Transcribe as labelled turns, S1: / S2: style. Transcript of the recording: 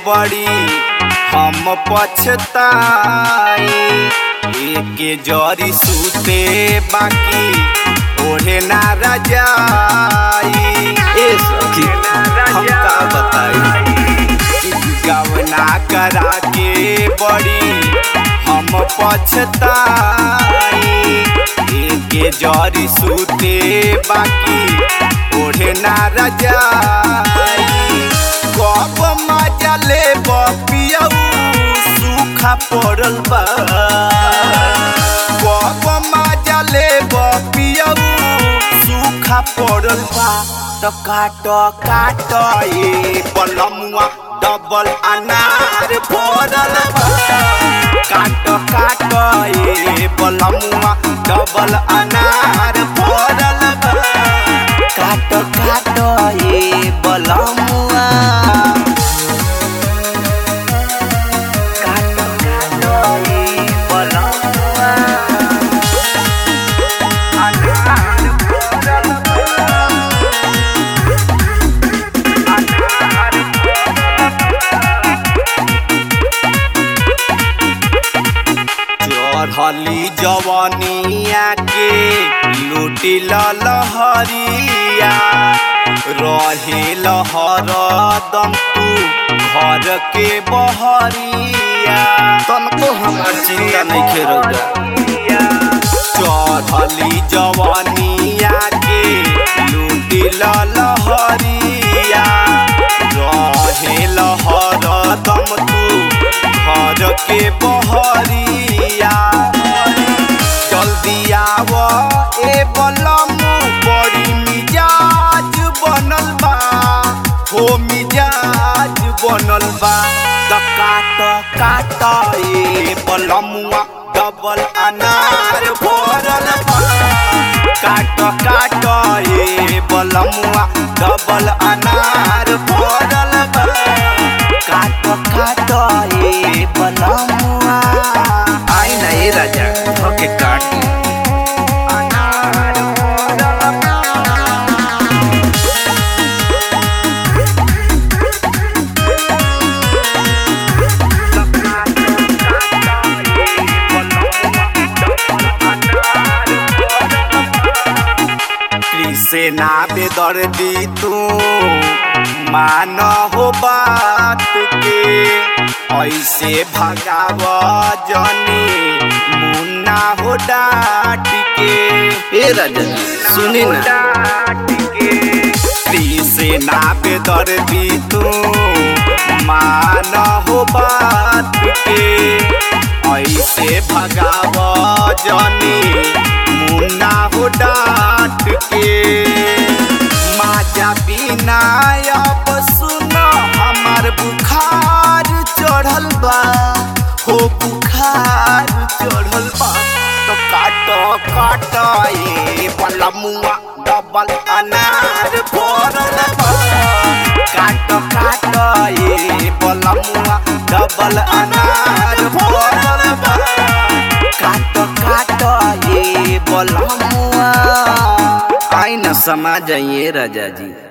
S1: बड़ी हम पछताई एके जरी सूते बाकी ओढ़े ना रजाई
S2: ए सखी हम का बताई
S1: गवना करा के बड़ी हम पछताई एके जरी सूते बाकी ओढ़े ना रजाई कब मजा ले पियऊ सूखा पड़ल बा कब मजा ले पियऊ सूखा पड़ल बा तो काट काट ए पलमुआ डबल अनार पड़ल बा काट काट ए पलमुआ डबल अनार पड़ल बा काट काट ए पलमुआ काट काट ए पलमुआ अनार पड़ल बा चढ़ली जवनिया के लूटी लहरिया रहे लहर दम तू घर के बहरिया
S2: तनको हमार चिंता नहीं खेरौदा
S1: चढ़ली जवनिया के लूटी लहरिया रहे लहर दम तू घर के बहरिया जल्दी आव ए बलमू बड़ी मिजाज बनल बा हो मिजाज बनल बा त काट काट ए बलमुआ डबल अनार भरल बा काट काट ए बलमुआ डबल अनार भरल बा काट काट ए बलमुआ
S2: आई ना ए राजा ओके काटी
S1: अनार भरल बा कृष्णा बेदर्दी तू मान हो बात के ऐसे भगाव जनी मुन्ना हो डाट के
S2: ए राजा जी सुनी ना
S1: कृष्णा बेदर्दी तू मान हो बात के ऐसे भगाव जनी मुन्ना हो डाट के माजा बिना अब सुन हमार बुखार चढ़ल बा हो बुखार चढ़ल बा तो काट काट ए पलमुआ डबल अनार भरल बा काट काट ए पलमुआ डबल अनार भरल बा काट काट ए पलमुआ
S2: आई ना समा जाइए राजा जी